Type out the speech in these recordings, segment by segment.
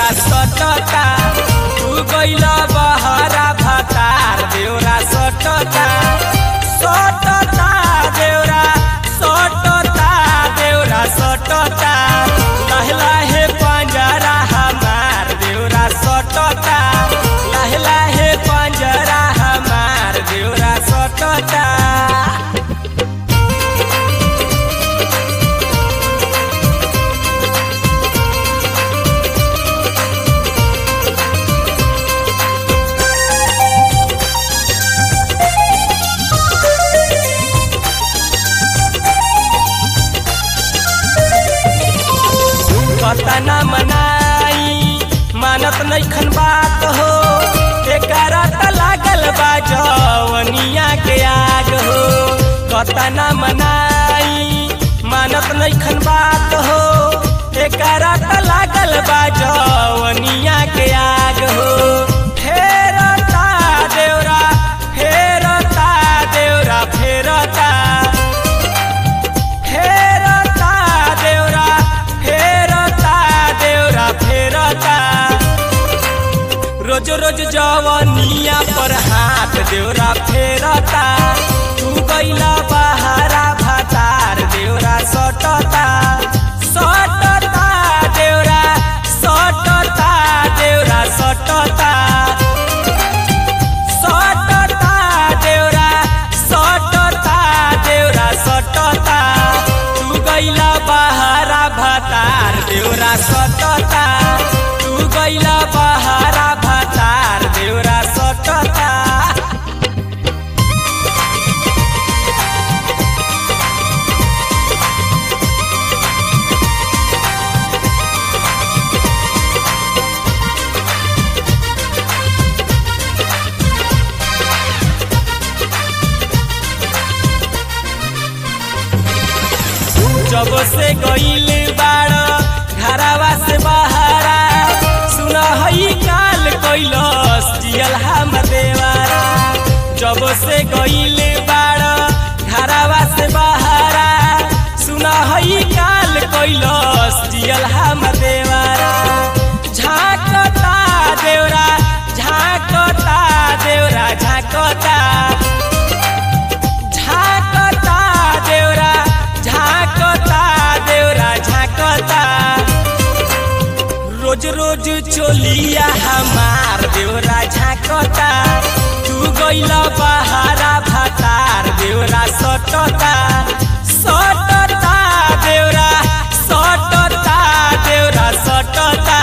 देवरा सटता तू गइला बहरा भातार देवरा सटता सटता देवरा सटता देवरा सटता लाहे लाहे पंजरा हमार देवरा सटता लाहे लाहे पंजरा हमार देवरा सटता कतना मनाई मानत नैखन बात हो एकरा त लागल बा जवनिया के आग हो कतना मनाई मानत नैखन बात हो एकरा त लागल बा जवनिया के आग हो फेरता देवरा फेरता देवरा फेरता फेरता देवरा फेरता देवरा फेरता रोज रोज जवनिया पर हाथ देवरा फेरता तू गइला बहारा भातार देवरा सटता सटता देवरा सटता देवरा सटता सटता देवरा सटता देवरा सटता तू गइला बहारा भातार देवरा सटता तू गइला बहारा भातार देवरा सटता जब से गईल बाड़ घरावा से बहारा सुन हई काल कैलस जियल हम देवारा जब से गईल बाड़ घरावा से बहारा सुन हई काल कैलस जियल हम देवारा झाकता देवरा झाकता देवरा झाकता झाकता देवरा झाकता देवरा झाकता रोज रोज चोलिया हमार देवरा झाकता तू गइला बहारा भातार देवरा सटता सटता देवरा सटता देवरा सटता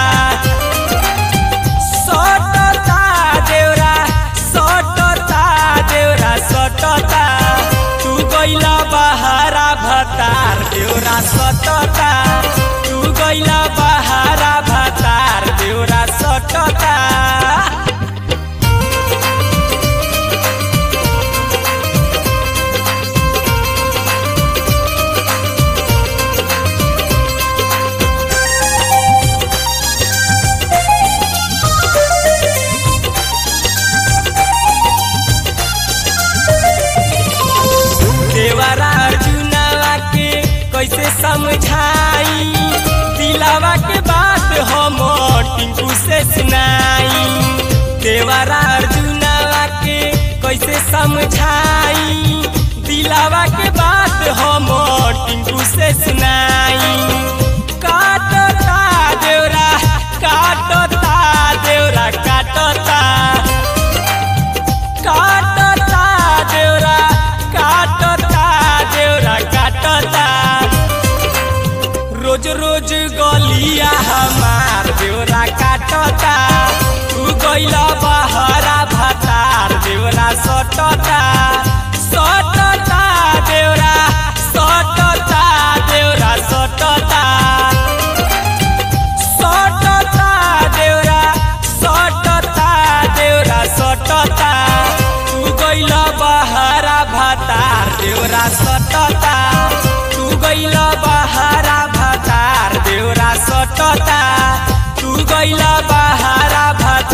सटता देवरा सटता देवरा सटता तू गइला बहारा भतार देवरा सटता तू गइला बहारा भतार देवरा सटता देवरा अर्जुनवा के कैसे समझाई दिलावा के बात हम टिंकू से सुनाई देवरा अर्जुनवा के कैसे समझाई दिलावा के बात हम टिंकू से सुनाई काटता देवरा काटता देवरा काटता काटता देवरा काटता देवरा काटता रोज रोज गलिया हमार देवरा काटता तू गइला बहरा भातार देवरा सटता सटता देवरा सटता देवरा सटता सटता देवरा सटता देवरा सटता तू गइला बहारा भातार देवरा सटता तू गइला बहारा भातार देवरा सटता तू गइला बहारा भातार